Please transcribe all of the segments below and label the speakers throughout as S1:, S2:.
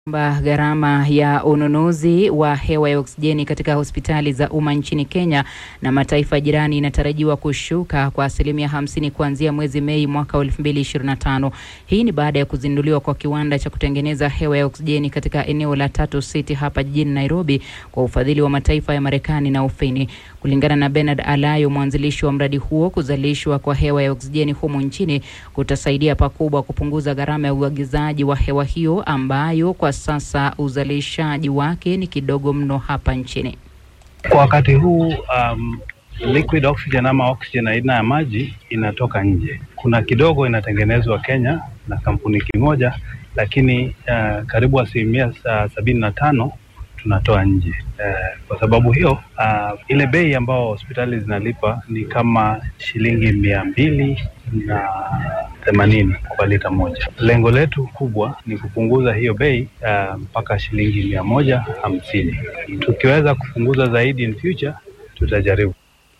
S1: kwamba gharama ya ununuzi wa hewa ya oksijeni katika hospitali za umma nchini Kenya na mataifa jirani inatarajiwa kushuka kwa asilimia hamsini kuanzia mwezi Mei mwaka 2025. Hii ni baada ya kuzinduliwa kwa kiwanda cha kutengeneza hewa ya oksijeni katika eneo la Tatu City hapa jijini Nairobi kwa ufadhili wa mataifa ya Marekani na Ufini. Kulingana na Bernard Alayo, mwanzilishi wa mradi huo, kuzalishwa kwa hewa ya oksijeni humu nchini kutasaidia pakubwa kupunguza gharama ya uagizaji wa hewa hiyo ambayo kwa sasa uzalishaji wake ni kidogo mno hapa nchini.
S2: Kwa wakati huu um, liquid oxygen ama oxygen aina ya maji inatoka nje. Kuna kidogo inatengenezwa Kenya na kampuni kimoja, lakini uh, karibu asilimia uh, sabini na tano tunatoa nje. Uh, kwa sababu hiyo uh, ile bei ambayo hospitali zinalipa ni kama shilingi mia mbili na themanini kwa lita moja. Lengo letu kubwa ni kupunguza hiyo bei uh, mpaka shilingi mia moja hamsini. Tukiweza kupunguza zaidi in future tutajaribu.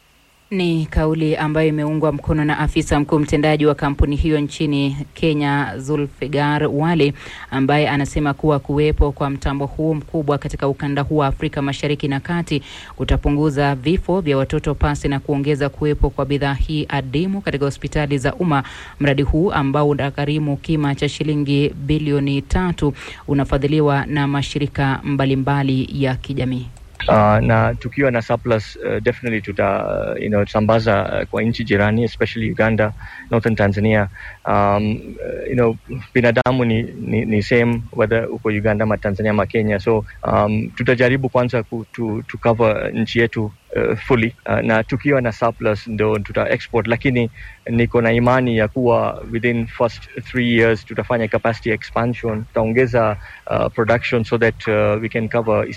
S1: Ni kauli ambayo imeungwa mkono na afisa mkuu mtendaji wa kampuni hiyo nchini Kenya, Zulfigar Wale, ambaye anasema kuwa kuwepo kwa mtambo huu mkubwa katika ukanda huu wa Afrika Mashariki na Kati kutapunguza vifo vya watoto pasi na kuongeza kuwepo kwa bidhaa hii adimu katika hospitali za umma. Mradi huu ambao unagharimu kima cha shilingi bilioni tatu unafadhiliwa na mashirika mbalimbali mbali ya kijamii.
S3: Uh, na tukiwa na surplus uh, definitely tuta uh, you know, sambaza uh, kwa nchi jirani especially Uganda, Northern Tanzania. Um, uh, you know, binadamu ni, ni, ni same whether uko Uganda ma Tanzania ma Kenya, so um, tutajaribu kwanza ku, to, to cover nchi yetu uh, fully uh, na tukiwa na surplus ndo tuta export, lakini niko na imani ya kuwa within first three years tutafanya capacity expansion, tutaongeza uh, production so that uh, we can cover